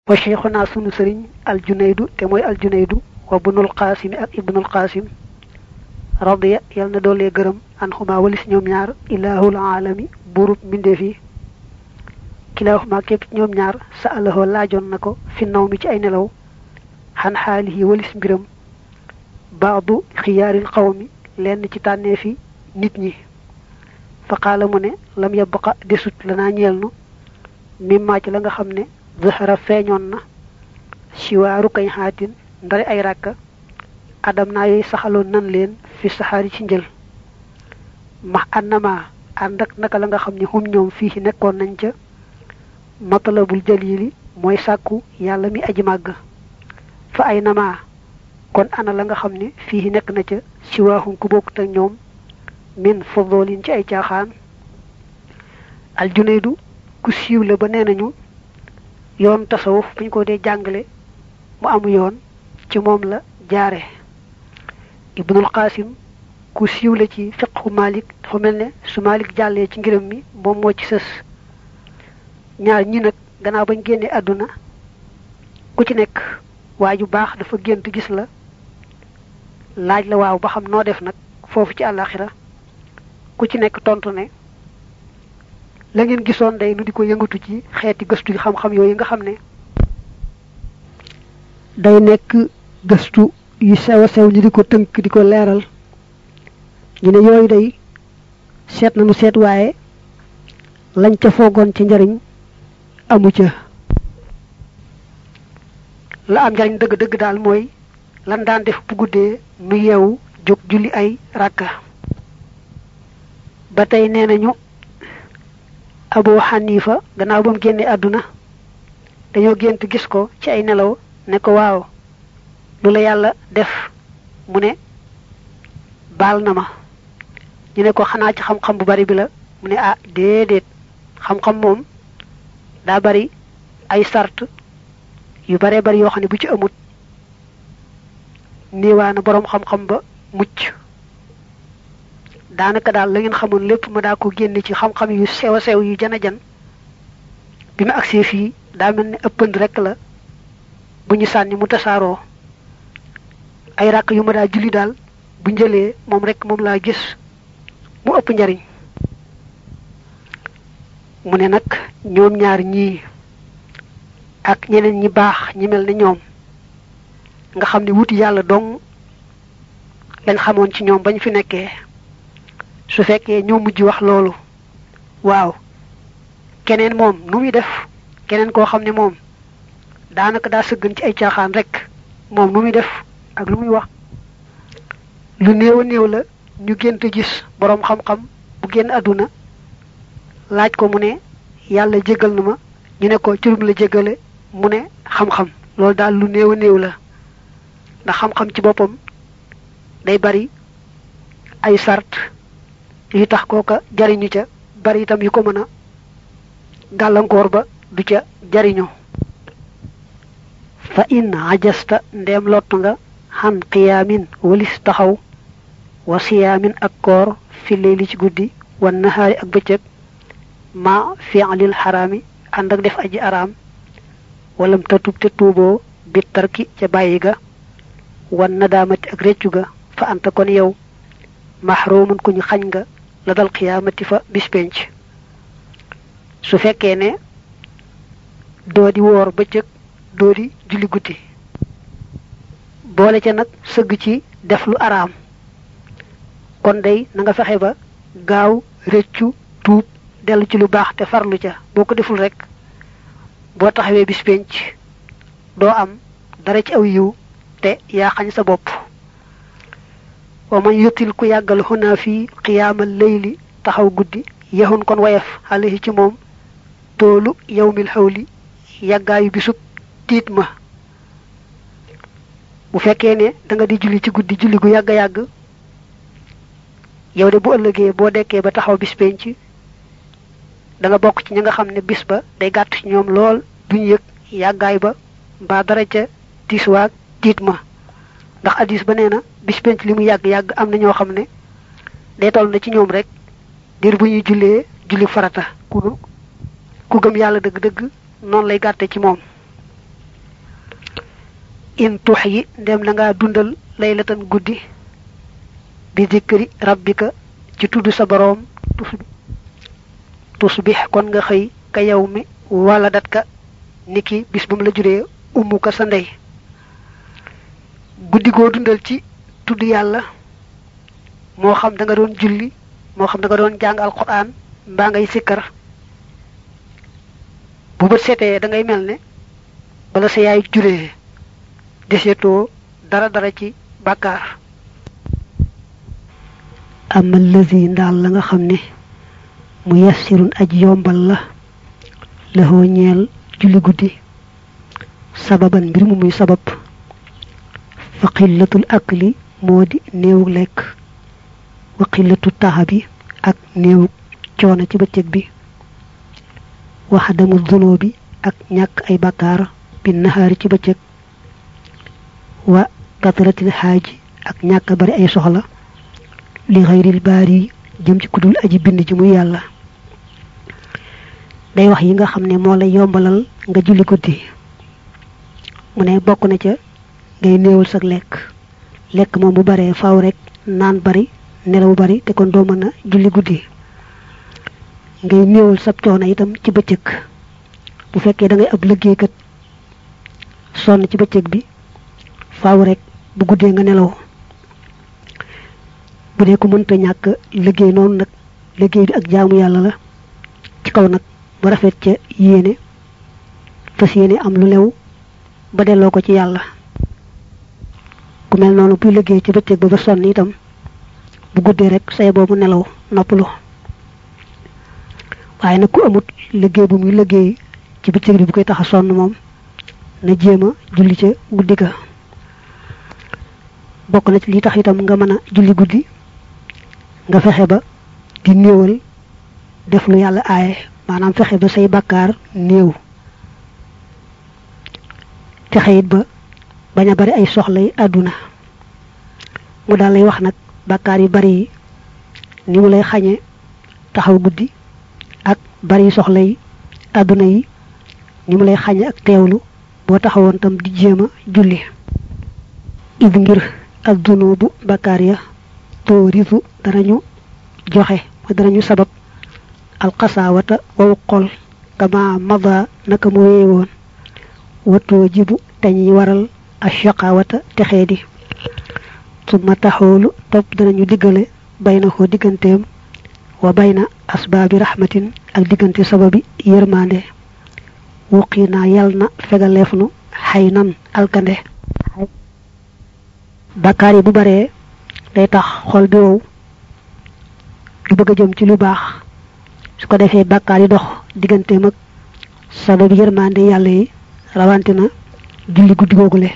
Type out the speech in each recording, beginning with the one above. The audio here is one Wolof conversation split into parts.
wa cheikhuna sunu sëriñ aljunaydu te mooy aljunaydu wa bunul qaasimi ak ibnul qaasim radiya yal na doolee gërëm an xuma walis ñoom ñaar ilahul alami buurub mbindeef yi kilaaxuma képp ñoom ñaar sa alahoo laajoon na ko fi naw mi ci ay nelaw xan xaalihi walis mbiram baadu xiyaaril xawmi lenn ci tànneefi nit ñi fa qaala mu ne lam yabqa desut lanaa ñeel nu mimmaa ci la nga xam ne zahara feeñoon na siwaaru kañ xaatin ndare ay ràkka adam naa yooyu saxaloon nan leen fi saxaari ci njël max annama ànd ak naka la nga xam ne hum ñoom fii nekkoon nañ ca matalabul jalili mooy sàkku yàlla mi aji màgg fa ay nama kon ana la nga xam ne fii nekk na ca siwaahum ku bokkut ak ñoom min fodolin ci ay caaxaan aljunaydu ku siiw la ba nee nañu yoon tasawuf bu ñu ko dee jàngale mu amu yoon ci moom la jaare ibnul qasim ku siiw la ci fiqhu malik dafa mel ne su malik jàllee ci ngiram mi moom moo ci sës ñaar ñi nag gannaaw bañ génnee àdduna ku ci nekk waa ju baax dafa gént gis la laaj la waaw ba xam noo def nag foofu ci àllaaxira ku ci nekk tontu ne la ngeen gisoon day nu di ko yëngatu ci xeeti gëstu yi xam-xam yooyu nga xam ne day nekk gëstu yu sew a sew ñu di ko tënk di ko leeral ñu ne yooyu day seet na nu seet waaye lañ ca foogoon ci njariñ amu ca la am njariñ dëgg-dëgg daal mooy lan daan def bu guddee nu yeewu jóg julli ay ràkka ba tey nee nañu abu xanifa gannaaw ba mu génnee àdduna dañoo gént gis ko ci ay nelaw ne ko waaw lu la yàlla def mu ne baal na ma ñu ne ko xanaa ci xam-xam bu bari bi la mu ne ah déedéet xam-xam moom daa bari ay sart yu baree bari yoo xam ne bu ci amut niiwaana boroom xam-xam ba mucc daanaka daal la ngeen xamoon lépp ma daa ko génne ci xam-xam yu sew a sew yu jana jan bi ma agsee fii daa mel ne ëppand rek la bu ñu sànni mu tasaaroo ay ràkk yu ma daa julli daal bu njëlee moom rek moom laa gis mu ëpp njariñ mu ne nag ñoom ñaar ñii ak ñeneen ñi baax ñi mel ne ñoom nga xam ne wuti yàlla dong lañ xamoon ci ñoom bañ fi nekkee su fekkee ñoo mujj wax loolu waaw keneen moom nu muy def keneen koo xam ne moom daanaka daa sëggan ci ay caaxaan rek moom nu muy def ak lu muy wax lu néew a néew la ñu gént gis boroom xam-xam bu génn àdduna laaj ko mu ne yàlla jégal na ma ñu ne ko curum la jégale mu ne xam-xam loolu daal lu néew a néew la ndax xam-xam ci boppam day bari ay sart yu tax kooka jariñu ca bari itam yu ko mën a gàllankoor ba du ca jariñu fa in ajasta ndeem lott nga xan qiyaamin walis taxaw wa siyaamin ak koor fi leyli ci guddi wan nahaari ak bëccëg ma fi'lil xaraami ànd ak def aji araam walam tatub te tuuboo bi tarki ca bàyyi ga wan nadaamati ak réccu ga fa anta kon yow mahrumun ku ñu xañ nga la dal xiyaamati fa bis penc su fekkee ne doo di woor bëccëg doo di julli guddi boole ca nag sëgg ci def lu araam kon day na nga fexe ba gaaw réccu tuub dellu ci lu baax te farlu ca boo ko deful rek boo taxawee bis penc doo am dara ci aw yiw te yaa xañ sa bopp wa man yutil ku yàggal xunaa fii xiyaamal layli taxaw guddi yaxun kon wayaf alayhi ci moom toolu yawmil xawli yàggaayu bisub tiit ma bu fekkee ne da nga di julli ci guddi julli gu yàgg yàgg yow de bu ëllëgee boo dekkee ba taxaw bis penc da nga bokk ci ñi nga xam ne bis ba day gàtt ci ñoom lool duñ yëg yàggaay ba mbaa dara ca tiiswaag tiit ma ndax addis ba nee na bis penc li mu yàgg-yàgg am na ñoo xam ne day toll na ci ñoom rek diir bu ñuy jullee julli farata ku ku gëm yàlla dëgg-dëgg noonu lay gàtte ci moom in tux yi ndem na ngaa dundal laylatan guddi bi zikri rabbika ci tudd sa boroom tusbix kon nga xëy ka yow mi wala dat ka niki bis ba mu la juree ummu ka sa ndey guddi goo dundal ci tudd yàlla moo xam da nga doon julli moo xam da nga doon jàng alquran mbaa ngay sikkar bu bët seetee da ngay mel ne bala sa yaay juree desetoo dara dara ci bàkkaar ama lazi ndaal la nga xam ne mu yassirun aj yombal la laxoo ñeel julli guddi sababan mbir mu muy sabab fa xillatul akli moo di néewu lekk wa xillatu taxa bi ak néewu coono ci bëccëg bi waxdamu dunoo bi ak ñàkk ay bakkaar bi naxaari ci bëccëg wa katratil xaaji ak ñàkk bari ay soxla li xayril baari jëm ci kudul aji bind ji muy yàlla day wax yi nga xam ne moo lay yombalal nga julli guddi mu ne bokk na ca ngay néewul sag lekk lekk moom bu baree faaw rek naan bari nelaw bari te kon doo mën a julli guddi ngay néewul sab coono itam ci bëccëg bu fekkee da ngay ab liggéeykat sonn ci bëccëg bi faaw rek bu guddee nga nelaw bu dee ko mënta ñàkk liggéey noonu nag liggéey bi ak jaamu yàlla la ci kaw nag ba rafet ca yéene fas yéene am lu lew ba delloo ko ci yàlla ku mel noonu buy liggéey ci bëccëg ba ba sonn itam bu guddee rek say boobu nelaw noppalu waaye nag ku amut liggéey bu muy liggéey ci bëccëg bi bu koy tax a sonn moom na jéem a julli ca guddi ga bokk na ci li tax itam nga mën a julli guddi nga fexe ba di néewal def lu yàlla aaye maanaam fexe ba say bàkkaar néew fexe it ba bañ a bari ay soxlay àdduna mu daal lay wax nag bàkkaar yu bari yi ni mu lay xañe taxaw guddi ak bari soxlay àdduna yi ni mu lay xañe ak teewlu boo taxawoon tam di jéem a julli id ngir addunoo bu bakkaar ya toorisu danañu joxe ma danañu sabab alxasaawata wawu xol kama mada naka mu wéye woon watoo jibu dañuy waral ashaqawata texee di suma taxoolu topp danañu diggale bayna ko digganteem wa bayna asbaabi rahmatin ak diggante sababi yërmande wuqi naa yal na fegaleef nu xay nan alkande bakkaar yi bu baree day tax xol bi wow du bëgg a jëm ci lu baax su ko defee bakkaar yi dox digganteem ak sababi yërmande yàlla yi rawante na julli guddi googule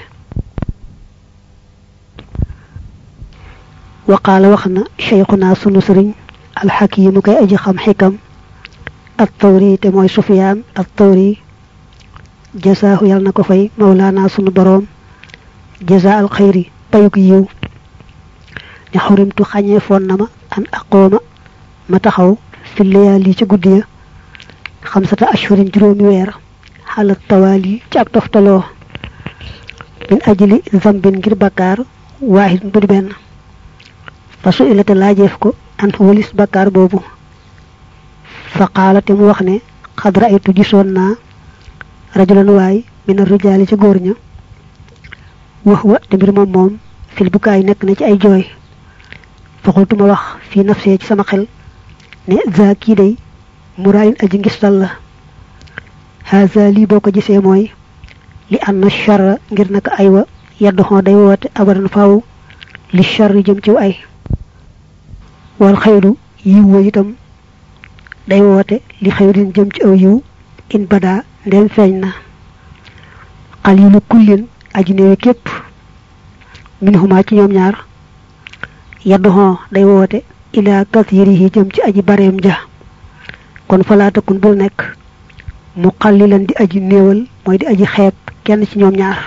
waqaala wax na cheikhuna sunu sëriñ alxakimu kay aji xam xikam at tawri te mooy sufiyaan at tawri jasaahu yàlla na ko fay mawlaana sunu boroom jasa al xayri payuk yiw ne xurimtu xañee foon na ma an aqooma ma taxaw fi layaali ci guddi ya xamsata ashhurin juróomi weer xalat tawaali ci ak toftaloo min ajli zambin ngir bakkaar waahid bu di benn fa su ilate laajeef ko an walis bakkaar boobu fa qaala te mu wax ne xad raaytu gisoon naa rajulan waay min arrijaali ci góor ña wax wa te mbir moom moom fil bukaay nekk na ci ay jooy fa xultuma wax fii nafsee ci sama xel ne za kii day muraayin aji ngistal la haza lii boo ko gisee mooy li anna charra ngir naka ay wa yedd xoo day woote abadan faaw li charri jëm ciw ay wal xayru yiw wa itam day woote li xayrin jëm ci aw yiw in badaa ndem feeñ na xalilu kullin aji néewi képp min huma ci ñoom ñaar yedd xoo day woote ila kathirihi jëm ci aji bareem ja kon falaatakun bul nekk mu xallilan di aji néewal mooy di aji xeeb kenn ci ñoom ñaar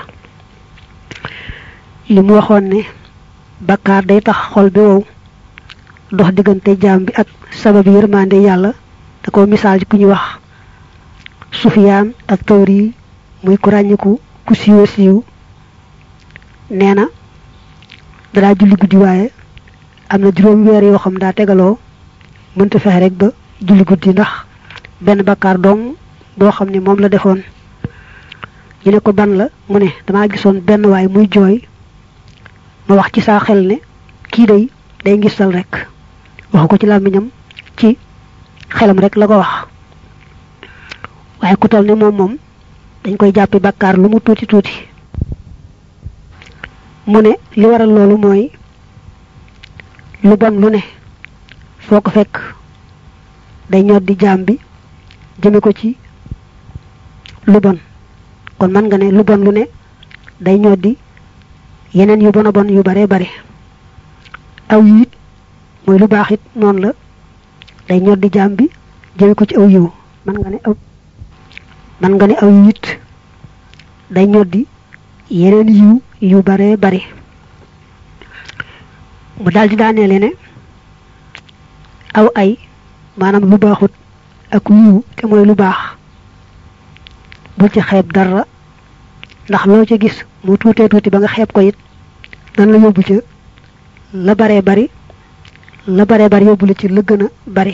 li mu waxoon ne bakkaar day tax xol bi wow dox diggante jaam bi ak sababi yërmande yàlla da ko misaal ci ku ñu wax sufiyaan ak tawri muy ku ràññiku ku siiwa siiw nee na danaa julli guddi waaye am na juróomi weer yoo xam daa tegaloo mënta fexe rek ba julli guddi ndax benn bakkaar dong boo xam ne moom la defoon ñu ne ko ban la mu ne damaa gisoon benn waay muy jooy ma wax ci saa xel ne kii day day ngistal rek waxu ko ci làmmiñam ci xelam rek la ko wax waaye ku toll ne moom moom dañ koy jàppi bakkaar lu mu tuuti tuuti mu ne li waral loolu mooy lu bon lu ne foo ko fekk day ñod di jaam bi jëme ko ci lu bon kon man nga ne lu bon lu ne day ñod di yeneen yu bon a bon yu bare bare aw yi it mooy lu baax it noonu la day ñod di jaam bi jëme ko ci aw yiw man nga ne aw man nga ne aw yi it day ñod di yeneen yiw yu bare bare mu daldi daaneele ne aw ay maanaam lu baaxut ak yiw te mooy lu baax bul ci xeeb dara ndax loo ca gis mu tuutee tuuti ba nga xeeb ko it nan la yóbbu ca la baree bari la baree bari yóbbu la ci la gën a bari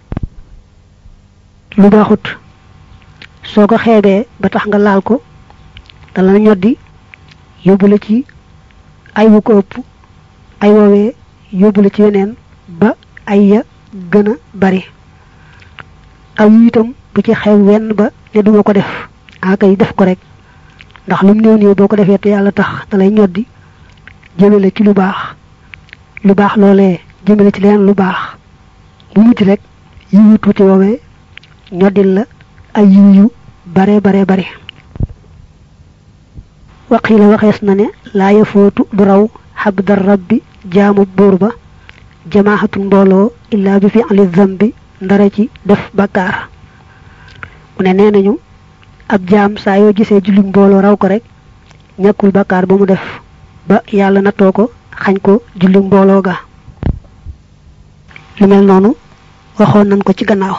lu baaxut soo ko xeebee ba tax nga laal ko dala ñoddi yóbbu la ci ay wu ko ëpp ay woowee yóbbu la ci weneen ba ay ya gën a bari aw yu itam bu ci xew wenn ba ne duma ko def akay def ko rek ndax lum néew néew boo ko defee te yàlla tax da lay ñoddi jëmale ci lu baax lu baax loolee jëmale ci leneen lu baax bu mujj rek yiw yu tuuti woowee ñoddil la ay yiw yu bare bare bare waqiila waxees na ne laa yafootu du raw xabdar rabbi jaamu buur ba jamaaxatul mbooloo illaa bi fi ali zambi ndara ci def bakkaar mu ne nee nañu ab jaam saa yoo gisee julli mbooloo raw ko rek ñàkkul bakkaar ba mu def ba yàlla nattoo ko xañ ko julli mbooloo ga lu mel noonu waxoon nañ ko ci gannaaw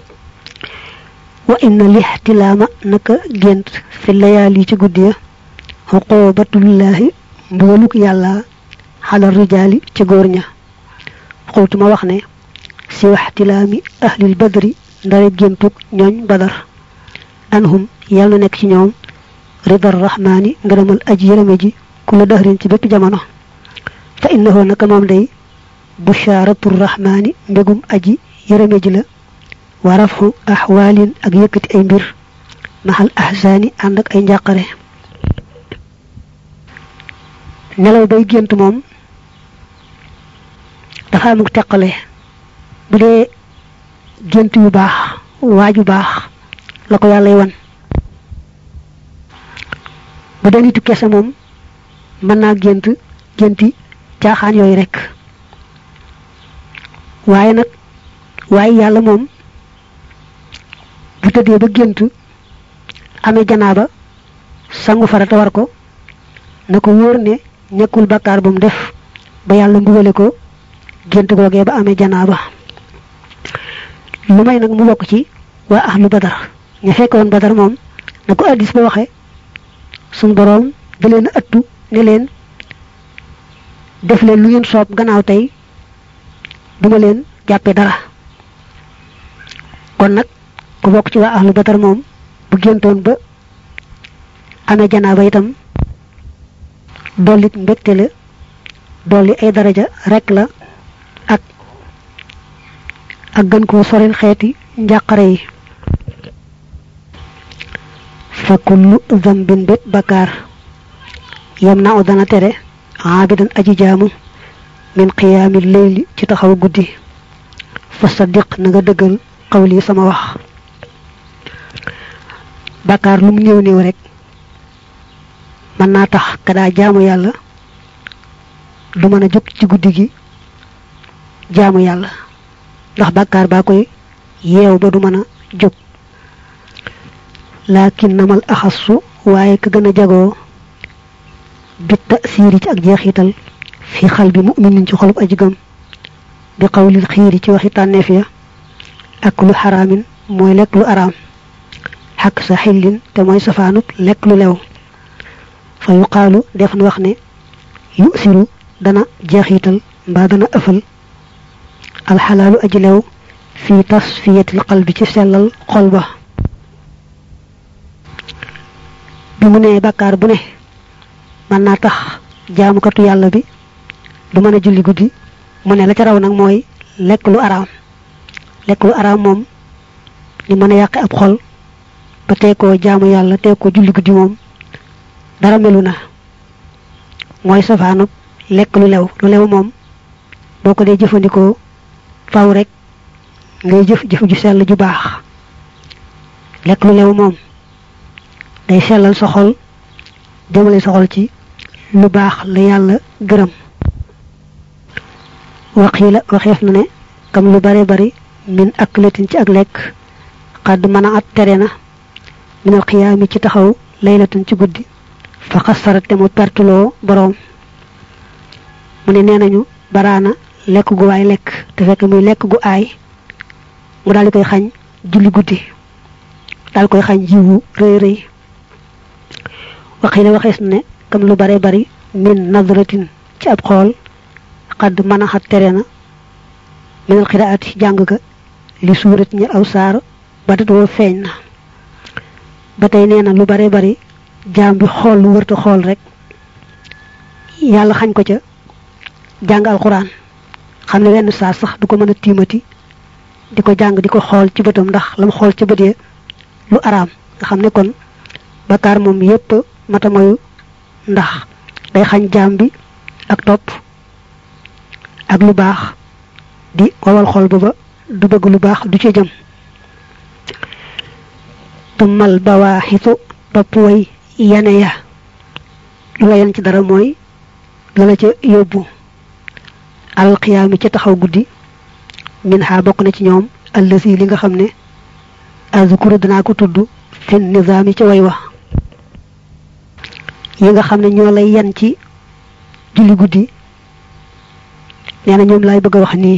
wa inna lixtilaama naka gént fi layaal yi ci guddi ya xuqubatullaahi mbugaluk yàlla xalal rijaali ci góor ña xultu ma wax ne si waxtilaami ahlil badri ndare géntug ñooñ badar anhum yàlla na nekk ci ñoom ridar rahmaani ngërëmal aji yërëme ji ku la dëxrin ci bépp jamono fa innahu naka moom day bushaaratu rahmaani mbégum aji yërëme ji la wa rafxu axwaalin ak yëkkati ay mbir maxal ahsaani ànd ak ay njàqare nelaw bay gént moom dafa amuk teqale bu dee gént yu baax waaju baax la ko yàllay wan bu dee nitu kese moom mën naa gént génti caaxaan yooyu rek waaye nag waaye yàlla moom bu tëddee ba gént amee janaaba sangu farata war ko na ko wóor ne ñekkul bakkaar bu mu def ba yàlla mbugale ko gént googee ba amee janaaba lu may nag mu bokk ci waa ahlu badar ña fekkoon badar moom na ko addis ba waxe suñ boroom da leen a ëttu ne leen def leen lu ngeen soob gannaaw tey duma leen jàppe dara kon nag ku bokk ci waa ahlu badar moom bu géntoon ba amee janaaba itam dollit mbégte la dolli ay daraja rek la ak ak gën koo soril xeeti njàqare yi fa kullu zambin bét bakkaar yam na u dana tere aabidan aji jaamu min qiyaami leyli ci taxaw guddi fa saddiq na nga dëggal xawli sama wax bakkaar lu mu néew néew rek mën naa tax ka daa jaamu yàlla du mën a jóg ci guddi gi jaamu yàlla ndax bàkkaar baa koy yeew ba du mën a jóg laakin namal axassu waaye ka gën a jagoo bi tasiiri ci ak jeexital fi xal bi muminin ci xolub aji gëm bi xawlil xiiri ci waxi tànneef ya ak lu xaraamin mooy lekk lu araam xakk sa xillin te mooy safaanub lekk lu lew fa yuqaalu def na wax ne yu siru dana jeexital mbaa dana ëfal alxalaalu aji lew fi tasfiyatil qalbi ci sellal xol ba bi mu nee bàkkaar bu ne mën naa tax jaamukatu yàlla bi du mën a julli guddi mu ne la ca raw nag mooy lekk lu araam lekk lu araam moom ni mën a yàqe ab xol ba tey koo jaamu yàlla tey ko julli guddi moom dara melu na mooy safaanub lekk lu lew lu lew moom boo ko dee jëfandikoo faw rek ngay jëf jëf ju sell ju baax lekk lu lew moom day sellal sa xol jëmale sa xol ci lu baax la yàlla gërëm waxiila waxeef na ne kam lu bare bari min ak latin ci ak lekk xadd mën a at tere na minal xiyaami ci taxaw laylatan ci guddi fa xasara te mu pertuloo boroom mu ne nee nañu baraana lekk gu waay lekk te fekk muy lekk gu aay mu daal di koy xañ julli guddi daal koy xañ jiwu rëy rëy waxiila waxees na ne kam lu bare bari min nadratin ci ab xool xadd mën a xat tere na minal xiraati jàng ga li suurat ñi aw saar ba dat woo feeñ na ba tey nee na lu bare bari jaam bi xool lu wërta xool rek yàlla xañ ko ca jàng alxuraan xam ne wenn saar sax du ko mën a tiimati di ko jàng di ko xool ci bëtam ndax lam xool ca bët ya lu araam nga xam ne kon bakkaar moom yépp mata moyu ndax day xañ jaam bi ak topp ak lu baax di wawal xol ba ba du bëgg lu baax du ci jëm tumal bawaaxitu topp way yane ya lu la yan ci dara mooy la la ca yóbbu alxiyaami ca taxaw guddi min xaa bokk na ci ñoom allësi li nga xam ne azkuru danaa ko tudd fi nizaami ca way wa yi nga xam ne ñoo lay yan ci julli guddi nee na ñoom laay bëgg a wax nii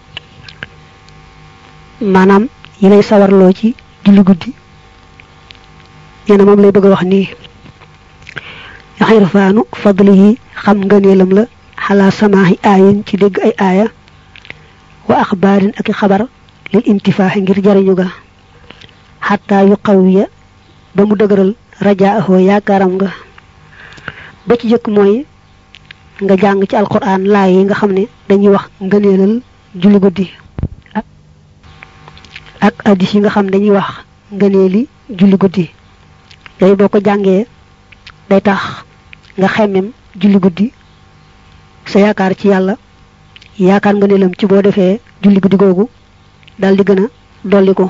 maanaam yi lay sawarloo ci julli guddi nee na moom lay bëgg a wax nii xirfaanu fadlihi xam ngëneelam la xalaa samaahi aayin ci dégg ay aaya wa axbaarin ak i xabar lil intifaaxi ngir jariñu ga xataa yu qawiya ba mu dëgëral rajaahoo yaakaaram nga ba ci jëkk mooy nga jàng ci alquran laay yi nga xam ne dañuy wax ngëneelal julli guddi ak addis yi nga xam ne dañuy wax ngëneeli julli guddi yooyu boo ko jàngee day tax nga xemmem julli guddi sa yaakaar ci yàlla yaakaar ngëneelam ci boo defee julli guddi googu dal di gën a dolli ko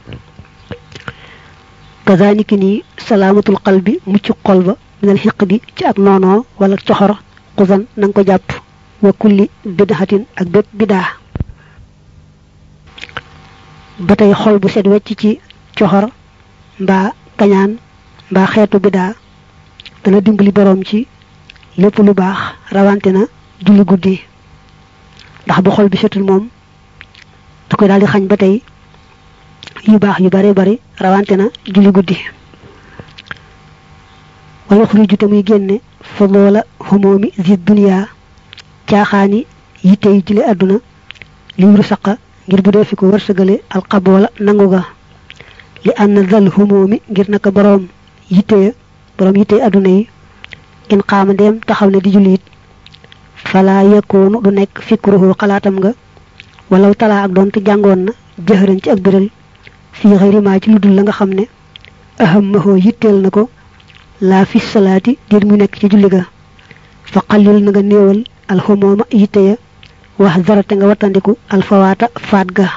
kazaniki nii salaamatul qalbi mucc xol ba minal xiq di ci ak noonoo wala coxor xusan na nga ko jàpp wa kulli bidaxatin ak bépp bidaa ba tey xol bu set wecc ci coxor mbaa kañaan mbaa xeetu bidaa dana dimbali boroom ci lépp lu baax rawante na julli guddi ndax bu xol bi setul moom da koy daal di xañ ba tey yu baax yu bare bari rawante na julli guddi wala xuriju te muy génne fa loola xumoomi zi duniya caaxaani yitte yi jële àdduna li wuru saqa ngir bu dee fi ko wërsëgale alxaboola nangu ga li ànd dal xumoomi ngir naka boroom yitte ya boroom yitte àdduna yi in xaama ndeem taxaw ne di julli it fala yakkoonu du nekk fikruhu xalaatam nga walaw talaa ak doonte jàngoon na jëxëran ci ak biral fii xëyrimaa ci lu dul la nga xam ne ahammahoo yitteel na ko laa fi salaati dir mu nekk ci julli ga fa xallil na nga néewal alxumooma yitte ya wax zarate nga wattandiku alfawaata faat ga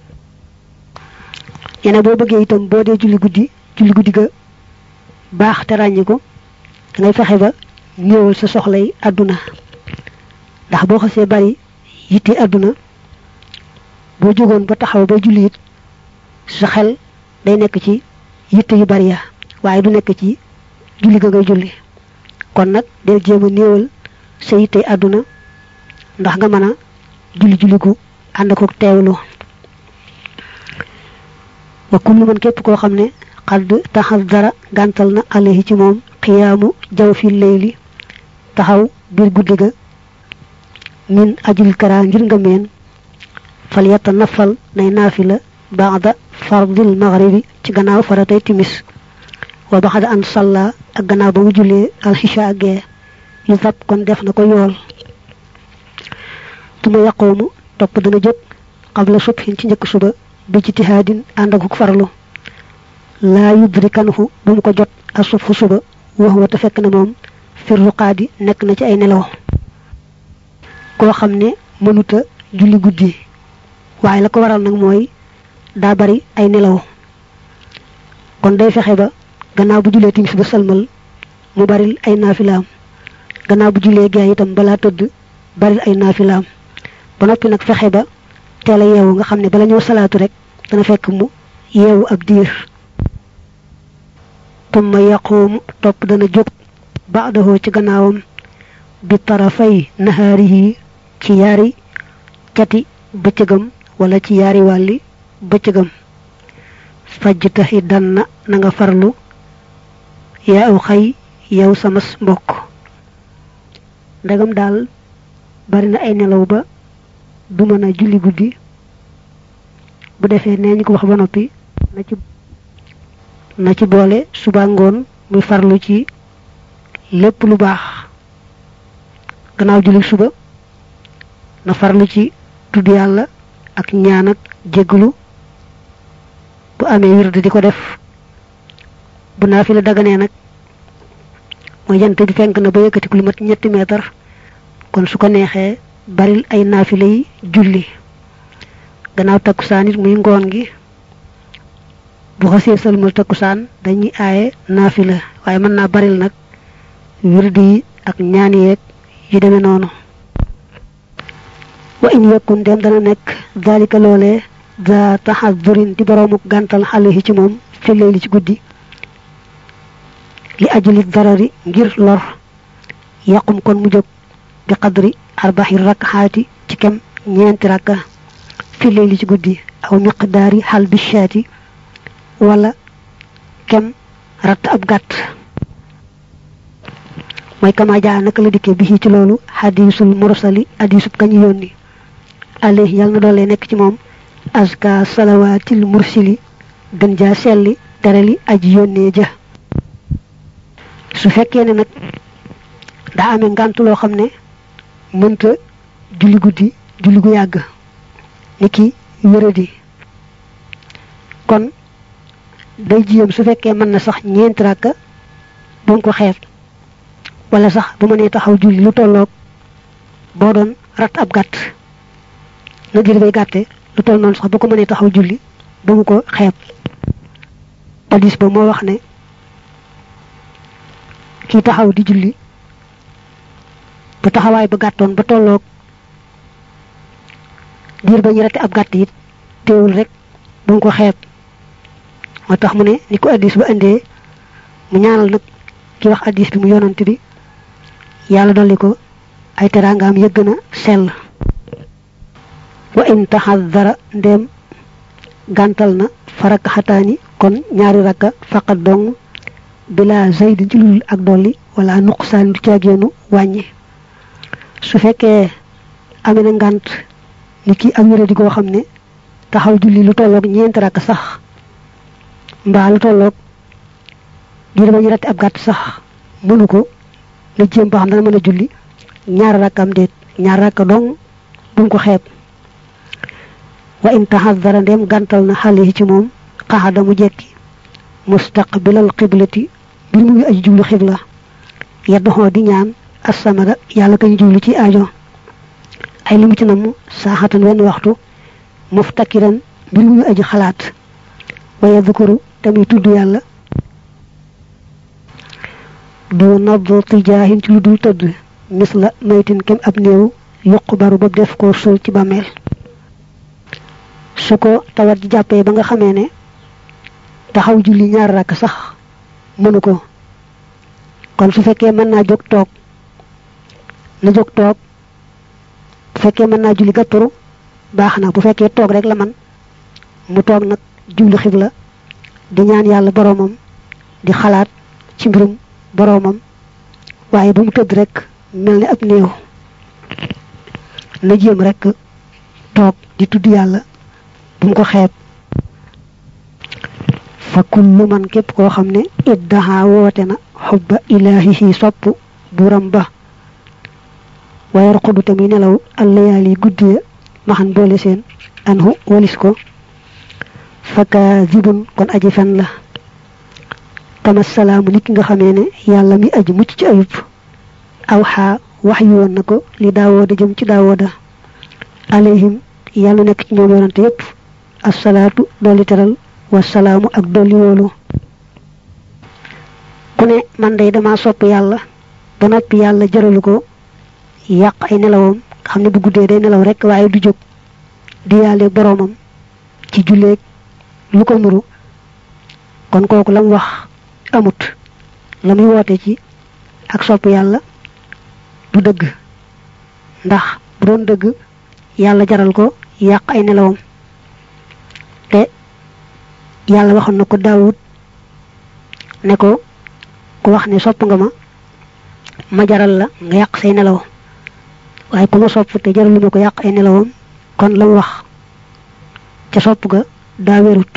ñene boo bëggee itam boo dee julli guddi julli guddi ga baax te ràññi ko da ngay fexe ba néewal sa soxlay àdduna ndax boo xasee bari yitte àdduna boo jógoon ba taxaw ba julli it sa xel day nekk ci yitte yu bari ya waaye du nekk ci julli ga ngay julli kon nag del jéem a néewal sa yitte àdduna ndax nga mën a julli julli gu ànd ko teewlu wa kullu man képp koo xam ne xadd taxas dara gàntal na alayhi ci moom xiyaamu jaw fi layli taxaw biir guddi ga min ajul kara ngir nga meen fal yatta nafal nay naafila baada fardil maghribi ci gannaaw faratay timis wa baxada an salla ak gannaaw ba mu jullee alxisha gee yu fab kon def na ko yool tuma yaqoomu topp dana jóg qabla subhin ci njëkk suba bi ci tihaadin ànd ak farlu laa yudrikanhu bu mu ko jot a subhu suba wax wa te fekk na moom firruqaadi nekk na ci ay nelaw koo xam ne mënuta julli guddi waaye la ko waral nag mooy daa bari ay nelaw kon day fexe ba gannaaw bu julee timis ba salmal mu baril ay naafilaam gannaaw bu julee gee itam balaa tëdd baril ay naafilaam ba noppi nag fexe ba teel a yeewu nga xam ne bala ñëw salaatu rek dana fekk mu yeewu ab diir tumma yaquumu topp dana jóg baadahoo ci gannaawam bi tarafay nahaarihi ci yaari cati bëccëgam wala ci yaari wàlli bëccëgam fajtahi danna na nga farlu yaa aw xay yow samas mbokk ndegam daal bari na ay nelaw ba du mën a julli guddi bu defee nee ñu ko wax ba noppi na ci na ci boole suba ngoon muy farlu ci lépp lu baax gannaaw julli suba na farlu ci tudd yàlla ak ñaan ak jégglu bu amee wird di ko def bu naa fi la daganee nag mooy jant bi fenk na ba yëkkati lu mat ñetti meetar kon su ko neexee baril ay naafila yi julli gannaaw takkusaan it muy ngoon gi bu xasee sëlmal takkusaan dañuy aaye naafila waaye mën naa baril nag wird yi ak ñaan yeeg yu demee noonu wa in yekkun dem dana nekk dalika loolee daa taxadurin di boroomuk gàntal xale yi ci moom fillee li ci guddi li ajuli darari ngir lor yàqum kon mu jóg bi qadri arbaxi rakkaxaati ci kem ñeenti rakka fillee li ci guddi aw miqdaari xal bishaati wala kem ratt ab gàtt mooy kama jaa naka la dikkee bi ci loolu xadiisul mursali hadiisub kañu yónni alayhi yàlla na doole nekk ci moom aska salawaatil mursili gën jaa selli terali aji yónnee ja su fekkee ne nag daa amee ngànt loo xam ne mënta julli guddi julli gu yàgg ni ki wéradi kon day jiyam su fekkee mën na sax ñeenti ràkka bu mu ko xeeb wala sax bu mënee taxaw julli lu tolloog boo doon rat ab gàtt na ngir bay gàtte lu toll noonu sax bu ko mënee taxaw julli bu mu ko xeeb hadis ba moo wax ne kii taxaw di julli bu taxawaay ba gàttoon ba tolloog diir ba ñu rate ab gàtt it teewul rek bu mu ko xeeb moo tax mu ne ni ko hadis ba indee mu ñaanal nag ki wax hadis bi mu yonante bi yàlla dolli ko ay teraangaam yëgg na sell wa in taxadara ndéem gàntal na faraka xataani kon ñaari rakka faqat dong bila zayd ci lul ak dolli wala nuqsaan du caageenu wàññi su fekkee amee na ngànt ni ki ak wéradi goo xam ne taxaw julli lu tolloog ñeenti rakk sax mbaa lu tolloog diir ba ñu ratti ab gàtt sax mënu ko la jéem ba xam dana mën a julli ñaar rakkam déet ñaar rakka dong bu mu ko xeeb wa in taxadara ndem gàntal na xale yi ci moom xaxada mu jekki mustaqbilal xiblati bir mu ngi aji jublu xibla yaddoxoo di ñaan assamada yàlla kañ jublu ci aajo ay limu ci namm saaxatan wenn waxtu muftakiran bir mu ngi aji xalaat wa yadkuru tamit tudd yàlla du nadd tijaahin ci lu dul tëdd mis la maytin kem ab néew yuq baru ba def ko suul ci bàmmeel su ko tawat ji jàppee ba nga xamee ne taxaw julli ñaar rakk sax mënu ko kon su fekkee mën naa jóg toog na jóg toog bu fekkee mën naa julli gàttaru baax na bu fekkee toog rek la man mu toog nag jublu xibla di ñaan yàlla boroomam di xalaat ci mbirum boroomam waaye bu mu tëdd rek mel ni ab néew na jéem rek toog di tudd yàlla bu mu ko xeeb fa kullu man képp koo xam ne iddaha woote na xubba ilaahihi sopp buram ba wayar xudu te muy nelaw allayaali guddiya maxan boole seen anhu walis ko faka zibun kon aji fen la kama salaamu nit nga xamee ne yàlla mi aji mucc ci ayub aw xaa wax yu woon na ko li daawooda jëm ci daawooda alayhim yàlla nekk ci ñoom yonante yépp assalaatu dolli teral wasalaamu ak dolli woolu ku ne man day dama sopp yàlla ba noppi yàlla jëralu ko yàq ay nelawam xam ne bu guddee day nelaw rek waaye du jóg di yàlle boroomam ci julleeg lu ko nuru kon kooku lam wax amut la muy woote ci ak sopp yàlla du dëgg ndax bu doon dëgg yàlla jaral ko yàq ay nelawam te yàlla waxoon na ko daawut ne ko ku wax ne sopp nga ma ma jaral la nga yàq say nelaw waaye ku ma sopp te jaralu ma ko yàq ay nelawam kon la mu wax ca sopp ga daa wérut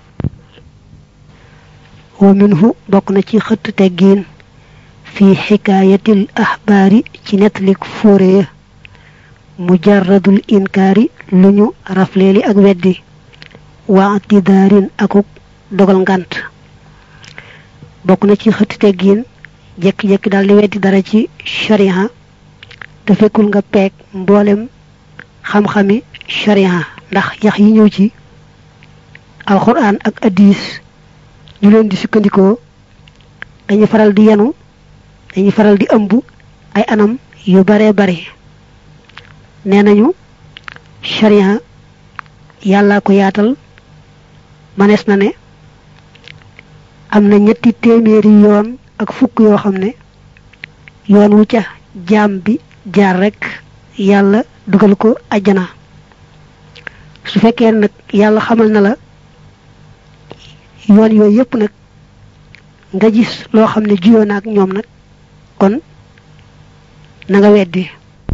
wa minhu bokk na ci xëtt teggiin fi xikaayatil axbaari ci nettalik fóore ya mujarradul inkaari lu ñu rafleeli ak weddi waa tidaarin akuk dogal ngant bokk na ci xëtt teggiin jekki-jekki daal di weddi dara ci sharia te fekkul nga peeg mboolem xam-xami sharia ndax yax yi ñëw ci alquran ak addis ñu leen di sukkandikoo dañuy faral di yenu dañuy faral di ëmb ay anam yu bare bare nee nañu sharia yàlla ko yaatal manees na ne am na ñetti téeméeri yoon ak fukk yoo xam ne yoon wu ca jaam bi jaar rek yàlla dugal ko ajjana su fekkee nag yàlla xamal na la yoon yooyu yépp nag nga gis loo xam ne juyoo na ak ñoom nag kon na nga weddi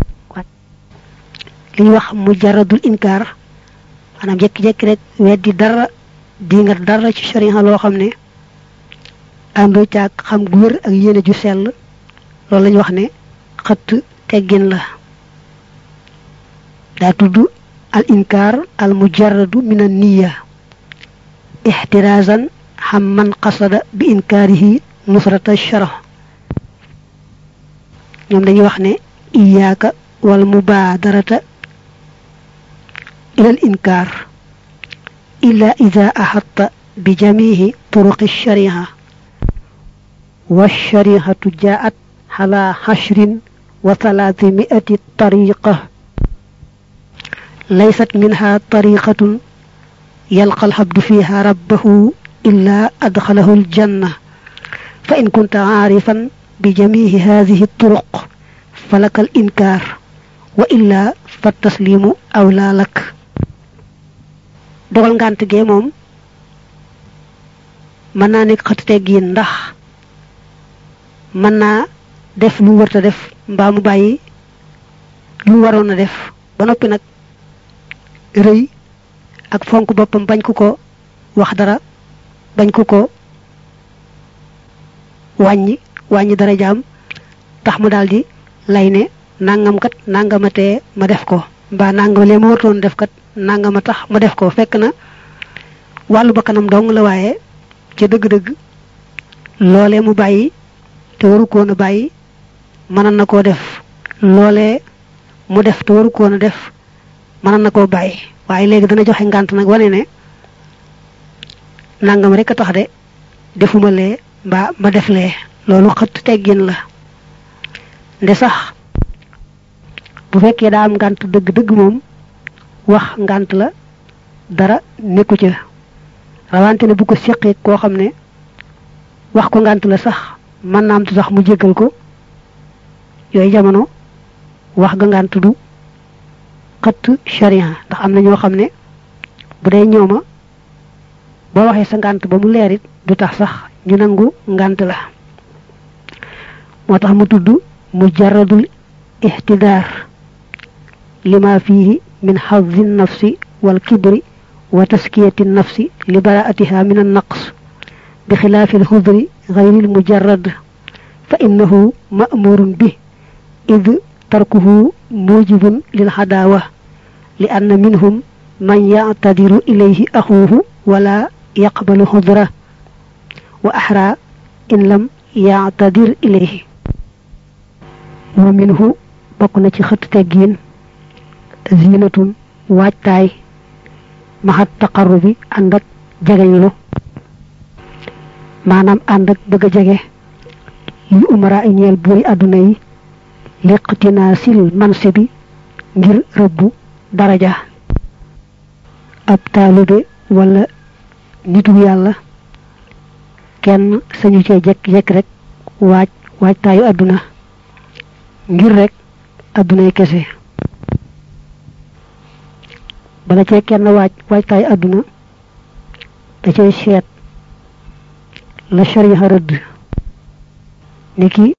li ñu wax mujaradul inkaar maanaam jekki-jekki rek weddi dara di nga dara ci sharia loo xam ne àndoo caag xam gu wér ak yéene ju sell loolu lañu wax ne xëtt teggin la daa tudd al inkaar al mujarradu min an niya ixtirazan xam man qasada bi inkaarihi nusrata shara ñoom dañuy wax ne iyaaka wal mubaadarata ila al inkaar illa ida axatta bi jamihi turuqi shariha wa sharihatu jaat على حشر وثلاثمائة طريقة ليست منها طريقة يلقى الحبد فيها ربه إلا أدخله الجنة فإن كنت عارفا بجميع هذه الطرق فلك الإنكار وإلا فالتسليم أولى لك dogal ngant gee moom mën naa nekk xët teggiin ndax mën naa def lu wërta def mbaa mu bàyyi lu waroon a def ba noppi nag rëy ak fonk boppam bañ ku ko wax dara bañ ku ko wàññi wàññi dara jaam tax mu daldi lay ne nangam kat nangamatee ma def ko mbaa nangam lee ma wartoon def kat nangama tax ma def ko fekk na wàllu ba kanam dong la waaye ca dëgg-dëgg loolee mu bàyyi te waru koon a bàyyi mënoon na koo def loolee mu def te waru koon a def mënoon na koo bàyyi waaye léegi dana joxe ngànt nag wane ne nangam rek a tax de defuma lee mbaa ma def lee loolu xëtt teggin la nde sax bu fekkee daa am ngànt dëgg-dëgg moom wax ngànt la dara nekku ca rawante ne bu ko séqee koo xam ne wax ko ngànt la sax mën naa am sax mu jéggal ko yooyu jamono wax ga ngànt du xëtt sharia ndax am na ñoo xam ne bu dee ñooma boo waxee sa ngànt ba mu leerit du tax sax ñu nangu ngànt la moo tax mu tudd mujarradul ihtidaar lima fihi min xaddi nafsi wal kibri wa taskiyati nafsi li baraatiha min annaqs bi xilaafi alxudri gayri almujarrad fa innahu ma'murun bi id tarkuhu mujibun lil xadaawa li anna minhum man yactadiru ilayhi axuuhu wala yaqbalu xudra wa axra in lam yactadir ilayhi wa minhu bokk na ci xët teggiin zinatun waajtaay maxat taqarrubi ànd ak jegeñlu maanaam ànd ak bëgg a jege yu umara ay ñeel buuri àdduna yi liqtinaasil manse bi ngir rëbbu daraja ab taalibe wala nitu yàlla kenn sañu cee jekk-jekk rek waaj waajtaayu àdduna ngir rek àddunay kese bala cee kenn waaj waajtaayu àdduna da cay seet la shariha rëdd ni ki